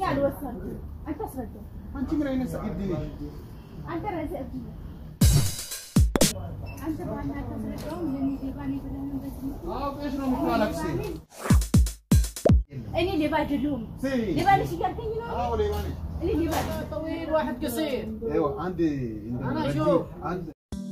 እኔ አልወሰድኩም። አንተ አስረዳው። አንቺ ምን አይነት ሰኢድ ነሽ? አንተ ራስህ እብድ ነህ። አንተ ባና አታስረዳውም። የኔ ሌባ ነኝ ብለህ ነው እንደዚህ የምትለው? አውቀሽ ነው የምታለቅሺ። እኔ ሌባ አይደለሁም። ስሚ፣ ሌባ ነሽ እያልከኝ ነው? አዎ ሌባ ነሽ። እኔ ሌባ አይደለሁም። طويل واحد قصير ይኸው አንድ እንደ أنا ረጅም- أشوف. አንድ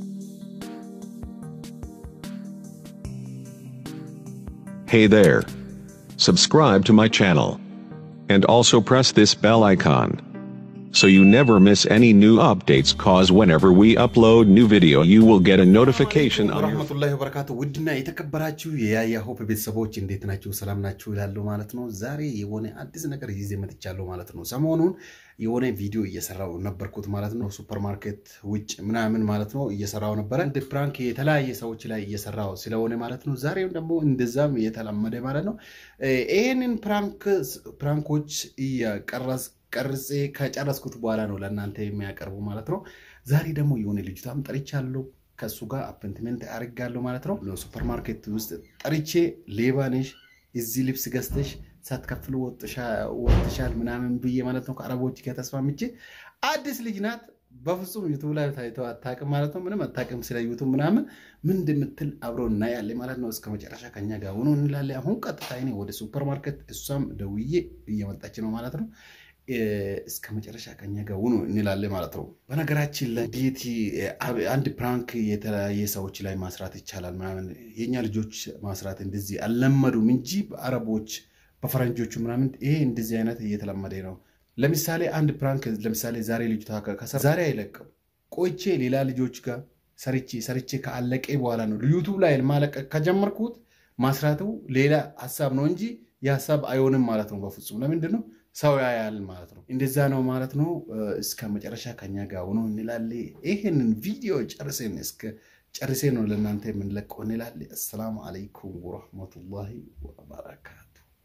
Hey there. Subscribe to my channel. And also press this bell icon. So you never miss any new updates cause whenever we upload new video you will get a notification on your ወረህመቱላሂ ወበረካቱ ውድና የተከበራችሁ የያያ ሆፕ ቤተሰቦች እንዴት ናችሁ? ሰላም ናችሁ ይላሉ ማለት ነው። ዛሬ የሆነ አዲስ ነገር ይዤ መጥቻለሁ ማለት ነው። ሰሞኑን የሆነ ቪዲዮ እየሰራው ነበርኩት ማለት ነው። ሱፐር ማርኬት ውጭ ምናምን ማለት ነው እየሰራው ነበረ። እንደ ፕራንክ የተለያየ ሰዎች ላይ እየሰራው ስለሆነ ማለት ነው። ዛሬም ደግሞ እንደዛም የተለመደ ማለት ነው። ይህንን ፕራንክ ፕራንኮች እያቀረስ ቀርጼ ከጨረስኩት በኋላ ነው ለእናንተ የሚያቀርቡ ማለት ነው። ዛሬ ደግሞ የሆነ ልጅቷም ጠርቻለሁ ከእሱ ጋር አፖይንትመንት አድርጋለሁ ማለት ነው። ሱፐር ማርኬት ውስጥ ጠርቼ ሌባ ነሽ፣ እዚህ ልብስ ገዝተሽ ሳትከፍሉ ወጥሻል ምናምን ብዬ ማለት ነው ከአረቦች ጋር ተስማምቼ አዲስ ልጅ ናት። በፍጹም ዩቱብ ላይ ታይተው አታውቅም ማለት ነው። ምንም አታውቅም ስለ ዩቱብ ምናምን ምን እንደምትል አብሮ እናያለን ማለት ነው። እስከ መጨረሻ ከኛ ጋር ሆኖ እንላለን። አሁን ቀጥታ እኔ ወደ ሱፐር ማርኬት እሷም ደውዬ እየመጣች ነው ማለት ነው። እስከ መጨረሻ ከኛ ጋር ሁኑ እንላለን ማለት ነው። በነገራችን ላይ ቤቲ አንድ ፕራንክ የተለያየ ሰዎች ላይ ማስራት ይቻላል ምናምን የኛ ልጆች ማስራት እንደዚህ አልለመዱም እንጂ በአረቦች በፈረንጆቹ ምናምን ይሄ እንደዚህ አይነት እየተለመደ ነው። ለምሳሌ አንድ ፕራንክ ለምሳሌ ዛሬ ልጅቷ ከሰራ ዛሬ አይለቅም ቆይቼ ሌላ ልጆች ጋር ሰርቼ ሰርቼ ከአለቀ በኋላ ነው ዩቱብ ላይ ማለቀቅ ከጀመርኩት ማስራቱ ሌላ ሀሳብ ነው እንጂ የሀሳብ አይሆንም ማለት ነው። በፍጹም ለምንድን ነው ሰው ያያል ማለት ነው። እንደዛ ነው ማለት ነው። እስከ መጨረሻ ከኛ ጋር ሆኖ እንላለ። ይህንን ቪዲዮ ጨርሴን እስከ ጨርሴ ነው ለእናንተ የምንለቀው እንላለ። አሰላሙ አለይኩም ወረህመቱላሂ ወበረካቱ።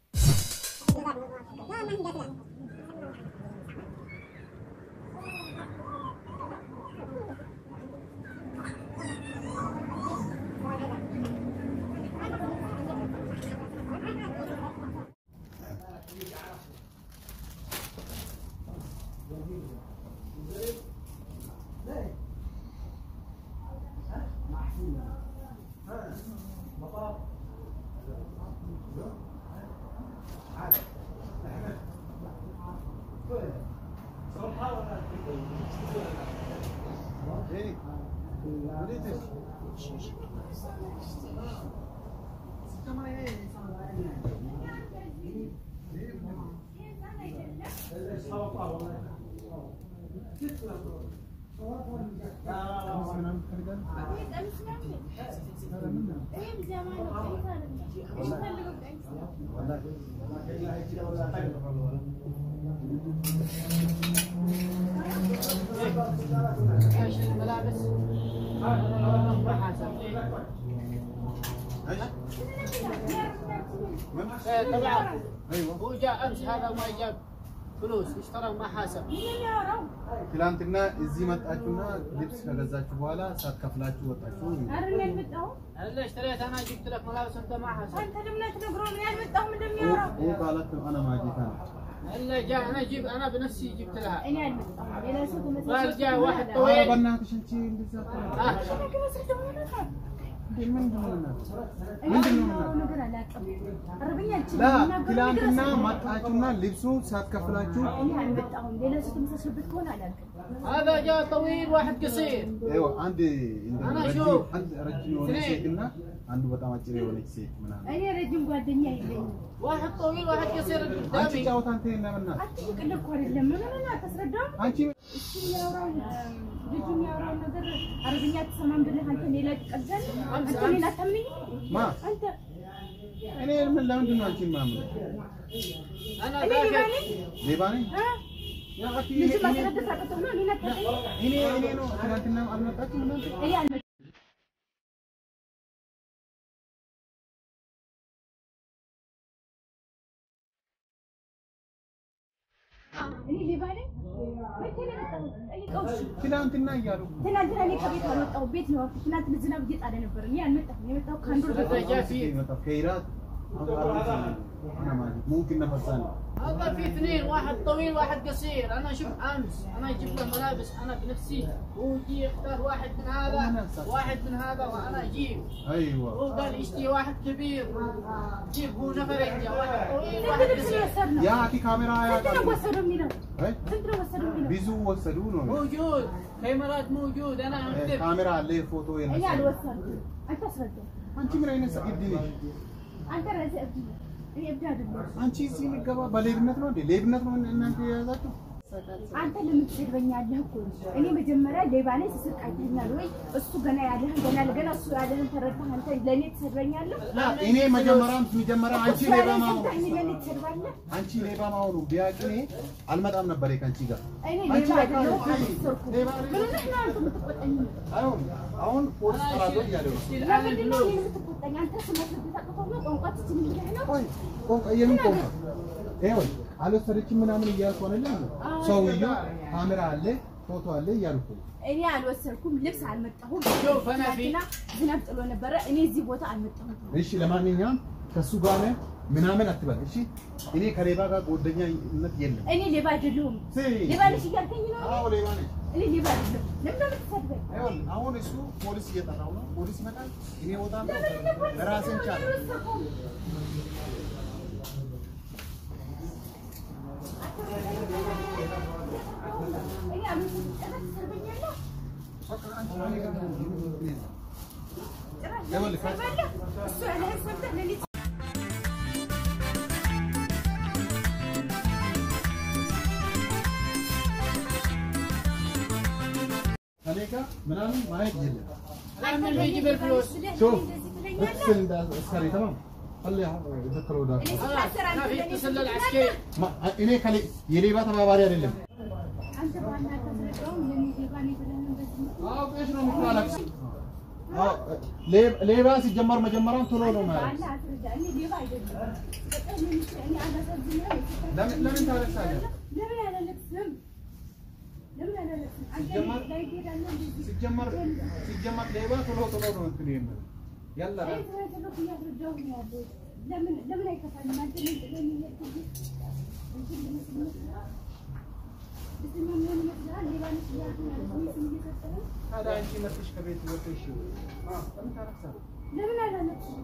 ايش الملابس ما حاسب إيه، طبعا هو جاء امس هذا ما جاب فلوس اشترى ما حاسب ትላንትና እዚህ መጣችሁና ልብስ ከገዛችሁ በኋላ ሳትከፍላችሁ ወጣችሁ። አይደል ያልመጣሁም? الا اشتريت انا جبت لك ملابس انت ما حاسب አንተ ለምን አትነግረውም? እኔ አልመጣሁም እንደሚያወራው ይህ ቃላት አና ማጌታ ነው። الا جاء انا جيب انا بنفسي جبت لها እኔ አልመጣሁም። ሌላ ሰው ተመሳሳይ قال جاء واحد ኧረ طويل በእናትሽ አንቺ እንደዛ አትበይ። آه. ነገር አስረዳው ማለት ነው። እንዴ ምንድን ነው እናት? እኔ ምንድን ነው የማወራው እናት? ነገር አላውቅም። አረብኛ አልችልም። ላ የምናገረው ነገር ትላንትና አስረዳው። መጣችሁና ልብሱ ሳትከፍላችሁ እኔ አልመጣሁም። ሌላ ሰው ተመሳሳይበት ከሆነ አላውቅም። هذا جاء طويل واحد قصير ይኸው አንድ እንደ አና ረጅም ሹፍ። አንድ ረጅም የሆነች ስኔ። ሴት እና አንዱ በጣም አጭር የሆነች ሴት ምናምን እኔ ረጅም ጓደኛ የለኝም። واحد طويل واحد قصير አንቺ قدامي ጫወታ አንተ ለምናት አትቅልድ እኮ አይደለም። ምን ሆነህ ነው? አታስረዳውም? አንቺ እሱ የሚያወራው ልጁ የሚያወራው ነገር አረብኛ አትሰማም ብለህ አንተ እኔ ላይ ትቀልዳለህ? አንተ እኔን አታምነኝም? ማ አንተ እኔ ምን ለምንድን ነው አንቺን ማምን انا እኔ ሌባ ذاك ነኝ? ሌባ ነኝ እ? ያ አኪ ልጁ እኔ ማስረዳት አቅቶህ ነው እኔን አታውቀኝም? እኔ እኔ ነው ትናንትና አልመጣችም እናንተ እኔ አልመጣሁም። እኔ ሌባ ነኝ? መቼ ነው የመጣሁት? ጠይቀው እሺ። ትናንትና እያሉ ትናንትና እኔ ከቤት አልወጣሁም። ቤት ነው ያልኩት። ትናንት ዝናብ እየጣለ ነበር። እኔ አልመጣሁም። የመጣሁት ከአንድ ወር በፊት هذا جاء في ከኢራት أنا ما أدري. ممكن نفساني هذا في اثنين واحد طويل واحد قصير انا شوف امس انا اجيب له ملابس انا بنفسي هو يجي يختار واحد من هذا واحد من هذا وانا اجيب هو أيوة قال يشتري واحد كبير جيب هو نفرين جا واحد طويل ስንት واحد ልብስ قصير የወሰድነው? يا أخي كاميرا يا ስንት ነው ወሰዱ የሚለው? أي ስንት ነው ወሰዱ የሚለው? بيزو وصلونه موجود كاميرات موجود انا اكتب ካሜራ አለ ፎቶ እኔ የነሳ አልወሰድኩም። አንተ አስረዳኝ። አንቺ ምን አይነት እብድ ነሽ? አንተ ራስህ እብድ ነህ። እኔ እብድ አይደለሁም። አንቺ እዚህ የሚገባ በሌብነት ነው እንዴ? ሌብነት ነው እናንተ የያዛችሁ? አንተ ለምን ትሰድበኛለህ እኮ ነው። እኔ መጀመሪያ ሌባ ነኝ ስስቅ አይተኛል ወይ? እሱ ገና ያለህን ገና ለገና እሱ ያለህን ተረድተህ አንተ ለእኔ ትሰድበኛለህ? እኔ መጀመሪያ መጀመሪያ አንቺ እሱ ሌባ ያለህን ማሆኑ ሰምተህ እኔ ለእኔ ትሰድባለህ? አንቺ ሌባ ማሆኑ ቢያውቅ እኔ አልመጣም ነበር ከአንቺ ጋር። እኔ አንቺ ሌባ በቃ አይደለሁም። አይ፣ አልወሰድኩም። ሌባ ምን ሆነህ ነው አንተ የምትቆጣኝ? አይሆን አሁን ፖሊስ ጠራለሁ እያለ ነው። ለምንድን ነው እኔን የምትቆጣኝ? አንተ ስመስልህ ታቅፈው ነው ቋንቋ ትችል ብለህ ነው? ቆይ ቆንጆ የምን ቆንጆ ይኸውልህ አልወሰደችም ምናምን እያልኩ አይደለም። ሰውዬው ካሜራ አለ ፎቶ አለ እያልኩ ነው። እኔ አልወሰድኩም። ልብስ አልመጣሁም። شوف انا في ትናንትና ዝናብ ጥሎ ነበረ። እኔ እዚህ ቦታ አልመጣሁም። እሺ ለማንኛውም ከሱ ጋር ነህ ምናምን አትበል። እሺ እኔ ከሌባ ጋር ጓደኛነት የለም። እኔ ሌባ አይደለሁም። ሲ ሌባ ነሽ እያልከኝ ነው? አዎ ሌባ ነኝ። እኔ ሌባ አይደለሁም። ለምን ነው የምትሰድበኝ? ይኸውልህ አሁን እሱ ፖሊስ እየጠራው ነው። ፖሊስ ይመጣል። እኔ እወጣለሁ። ራስን ቻል። እኔ አልወሰድኩም። ጭራሽ ትሰድበኛለህ? ጭራሽ ለምን ይኸውልህ ከ- ትሰድባለህ? እሱ ያለህን ሰምተህ ለእኔ ከኔ ጋር ምናምን ማየት የለም። لما يجيب الفلوس شوف እንደዚህ ትለኛለህ? اتصل ده عسكري تمام خليه يذكروا ده እኔ ስታሰር አንተ ما في ለእኔ اتصل ትለኛለህ? للعسكري ما እኔ ከሌ የሌባ ተባባሪ አይደለም። አንተ በዋና አታስረዳውም? ለእኔ ሌባ ነኝ ብለህ ነው እንደዚህ የምትለው? አዎ ቤት ነው የምታለቅስ። አዎ ሌባ- ሌባ ሲጀመር መጀመሪያም ቶሎ ነው ማለት በዋና አስረዳ። እኔ ሌባ አይደለሁም። በጣም ነው የምትለው። እኔ አላሳዝንህም? ለምን ለምን ታለቅሳለህ? ለምን አላለቅስም? ለምን አላለቅስም? አንተ ሲጀመር- ላይ ትሄዳለህ እንደዚህ? ሲጀመር ሲጀመር ሌባ ቶሎ ቶሎ ነው እንትን የሚለው ያላ እኔ ስለተለኩ እያስረዳሁህ ነው ያለሁት። ለምን ለምን አይከፋኝም? አንተ ምን ጥለኝ የሄድክብኝ? እንትን ልመስል ይመስልሃል? ብስማ ምን ይመስልሃል? ሌባ ነሽ እያልኩህ ማለት ነው ስም እየሰጠኸኝ? ታዲያ አንቺ መጥተሽ ከቤት ወጥተሽ አዎ ለምን ታለቅሳለህ? ለምን አላለቅስም?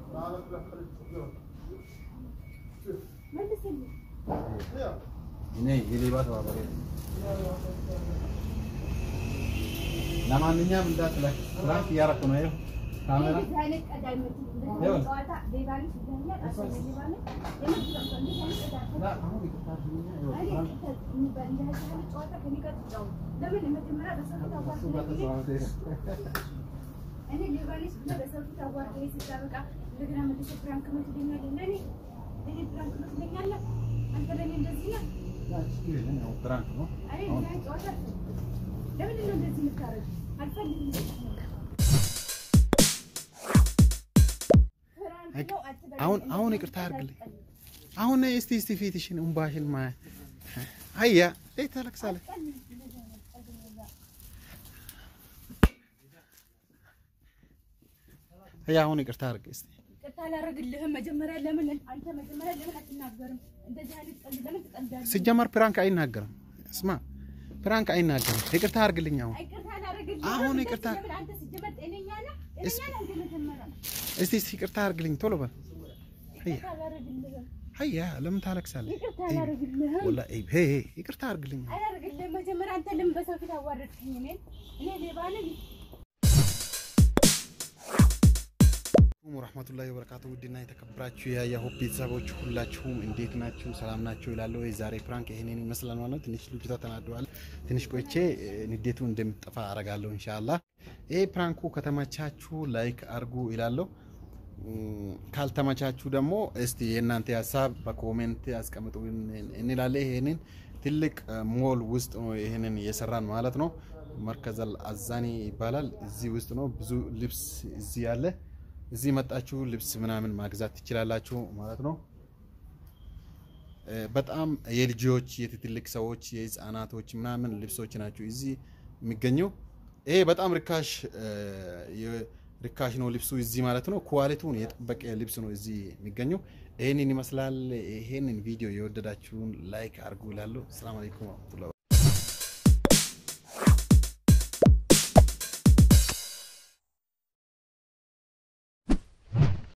መልስልኝ። እኔ የሌባ ተባባሪ ነኝ። ለማንኛውም እንዳትለቅ ፍራንክ እያደረኩ ነው። ይኸው ካሜራ እንደዚህ አይነት ቀልድ አይመችም። እንደዚህ አይነት ጨዋታ ሌባ ነሽ ብለኸኛል። አንተ ሌባ ነህ? የምር በቃ እንደዚህ አይነት ቀልድ አልፈልግም። ላ- አሁን ይቅርታ አድርግልኝ። ይኸው እኔ ፍራንክ እንደዚህ የሚባል እንደዚህ አይነት ጨዋታ ከእኔ ጋር ትጫወት። ለምን መጀመሪያ በሰው ፊት እሱ ጋር አዋርደኸኝ ተስማምተህ እኔ ሌባ ነሽ ብለህ በሰው ፊት አዋርደኸኝ ስታበቃ እንደገና መልሰህ ፕራንክ ነው ትለኛለህ። ለእኔ እኔ ፕራንክ ነው ትለኛለህ? አንተ ለእኔ እንደዚህ ነህ? ያ ችግር የለም። ያው ፍራንክ ነው። እኔ እንደዚህ አይነት ጨዋታ አልፈልግም። ለምንድን ነው እንደዚህ የምታደርገው? አልፈልግም። ፍራንክ ነው አትበለኝ። አሁን አሁን ይቅርታ አድርግልኝ። አሁን እስቲ እስቲ ፊትሽን እምባሽን ማ አያ ለይ ታለቅሳለህ። አያ አሁን ይቅርታ አድርግ እስቲ። ይቅርታ አላደርግልህም። መጀመሪያ ለምን አንተ መጀመሪያ ለምን አትናገርም? እንደዚህ አይነት ቀልድ ለምን ትቀልዳለህ? ሲጀመር ፕራንክ አይናገርም። እስማ ፕራንክ አይናገርም። ይቅርታ አድርግልኝ አሁን ይቅርታ አላደርግልህም። አሁን እንደዚህ ይቅርታ- ለምን አንተ ሲጀመር ጤነኛ ነህ? ጤነኛ ነህ እንደ መጀመሪያ? እስቲ እስቲ ይቅርታ አድርግልኝ ቶሎ በል። አያ ይቅርታ አላደርግልህም። አያ ለምን ታለቅሳለህ? ይቅርታ አላደርግልህም። ወላ ሄ ሄ ይቅርታ አድርግልኝ። አላደርግልህም። መጀመሪያ አንተ ለምን በሰው ፊት አዋረድከኝ? እኔን እኔ ሌባ ነኝ? ሰላም ወራህመቱላሂ ወበረካቱ ውድና የተከበራችሁ የያሆፕ ቤተሰቦች ሁላችሁም እንዴት ናችሁ? ሰላም ናችሁ? ይላለሁ። የዛሬ ፕራንክ ይሄንን ይመስላል ማለት ነው። ትንሽ ልጅቷ ተናደዋል። ትንሽ ቆይቼ እ፣ ንዴቱ እንደምትጠፋ አረጋለሁ ኢንሻአላህ። ይሄ ፕራንኩ ከተመቻችሁ ላይክ አርጉ ይላለሁ። እም፣ ካልተመቻችሁ ደግሞ እስቲ የእናንተ ሀሳብ በኮሜንት አስቀምጡ እንላለን። ይሄንን ትልቅ እ፣ ሞል ውስጥ ነው ይሄንን እየሰራን ማለት ነው። መርከዘል አዛኒ ይባላል። እዚህ ውስጥ ነው ብዙ ልብስ እዚህ ያለ እዚህ መጣችሁ ልብስ ምናምን ማግዛት ትችላላችሁ ማለት ነው። እ፣ በጣም የልጆች የትልቅ ሰዎች የህፃናቶች ምናምን ልብሶች ናቸው እዚህ የሚገኘው። ይሄ በጣም ርካሽ እ፣ የ- ርካሽ ነው ልብሱ እዚህ ማለት ነው። ኳሊቲውን የጠበቀ ልብስ ነው እዚህ የሚገኘው። ይህንን ይመስላል። ይህንን ቪዲዮ የወደዳችሁን ላይክ አድርጉ እላለሁ። ሰላም አለይኩም ወረህመቱላሂ